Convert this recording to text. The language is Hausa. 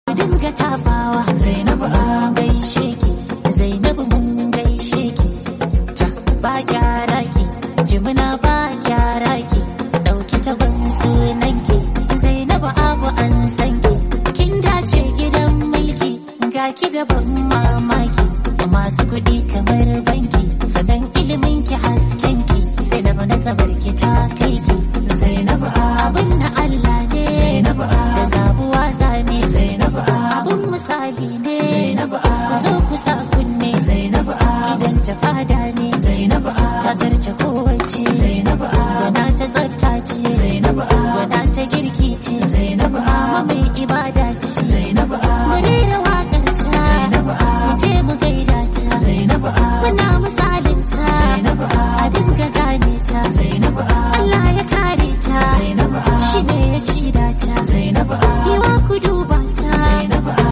dinga tafawa Zainabu an gaishe ki Zainabu mun gaishe ki ta ba gyara ki jimina ba gyara ki dauki taban sunan ki Zainabu abu an san ki kin dace gidan mulki ga ki da ban mamaki masu kuɗi kamar banki sannan ilimin ki hasken ki Zainabu nasabar ki ta kai ki Zainabu abin na Allah ne Zainabu da zabuwa zane Zainabu abin misali ne Zainabu ku zo ku sa ku